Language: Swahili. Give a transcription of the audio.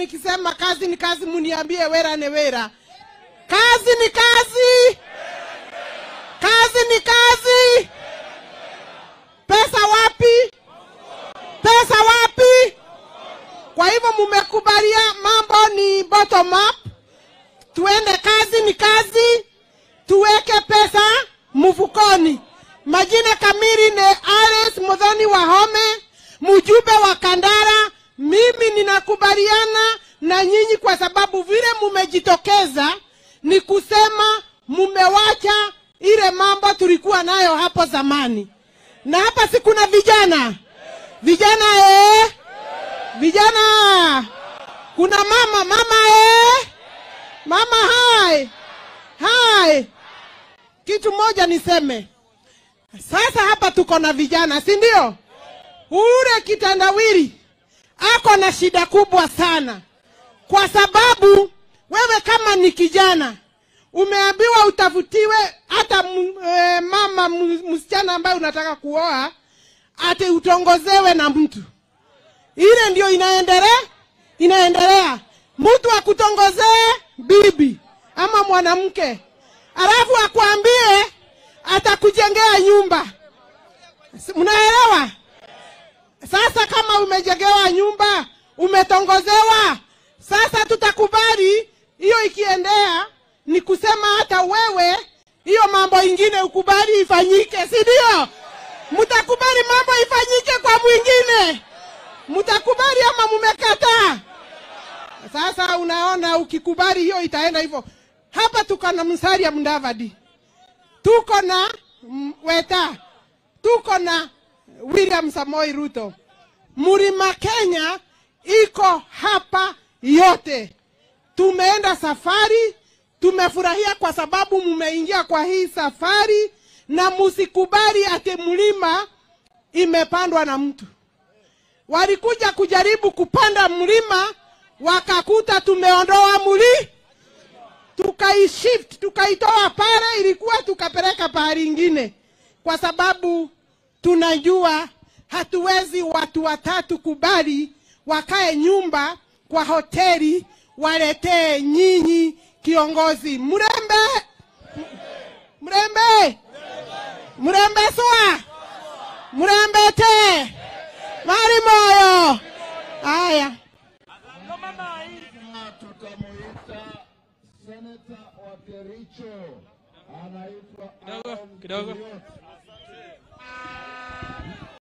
nikisema kazi ni kazi, muniambie wera ni wera. Kazi ni kazi, kazi ni kazi. Pesa wapi? Pesa wapi? Kwa hivyo mumekubalia mambo ni bottom up, tuende kazi ni kazi, tuweke pesa mfukoni. Majina kamili ni Alice Muthoni Wahome, mjumbe wa Kandara. Mimi ninakubaliana na nyinyi kwa sababu vile mumejitokeza ni kusema mumewacha ile mambo tulikuwa nayo hapo zamani, na hapa si kuna vijana vijana eh? Vijana, kuna mama mama eh? Mama hai hai, kitu moja niseme sasa. Hapa tuko na vijana, si ndio? Ule kitandawili ako na shida kubwa sana, kwa sababu wewe kama ni kijana umeambiwa utafutiwe hata m- e, mama m- msichana ambaye unataka kuoa ati utongozewe na mtu ile ndio inaendelea inaendelea mtu akutongozee bibi ama mwanamke alafu akwambie atakujengea nyumba Si- mnaelewa sasa kama umejengewa nyumba umetongozewa sasa tutakubali hiyo ikiendea ni kusema hata wewe hiyo mambo ingine ukubali ifanyike si ndio mtakubali mambo ifanyike kwa mwingine mtakubali ama mumekataa? Sasa unaona, ukikubali hiyo itaenda hivyo. Hapa tuko na Musalia Mudavadi, tuko na mm, Weta, tuko na William Samoei Ruto. Mlima Kenya iko hapa yote. Tumeenda safari, tumefurahia kwa sababu mumeingia kwa hii safari, na musikubali ati mlima imepandwa na mtu walikuja kujaribu kupanda mlima wakakuta tumeondoa mli tukaishift tukaitoa pale ilikuwa tukapeleka pahali ingine kwa sababu tunajua hatuwezi watu watatu kubali wakae nyumba kwa hoteli waletee nyinyi kiongozi mrembe mrembe mrembe swa mrembe te mari moyo haya Na tutamuita seneta wa Kericho anaitwa Kidogo, Aaron kidogo. Kibiot.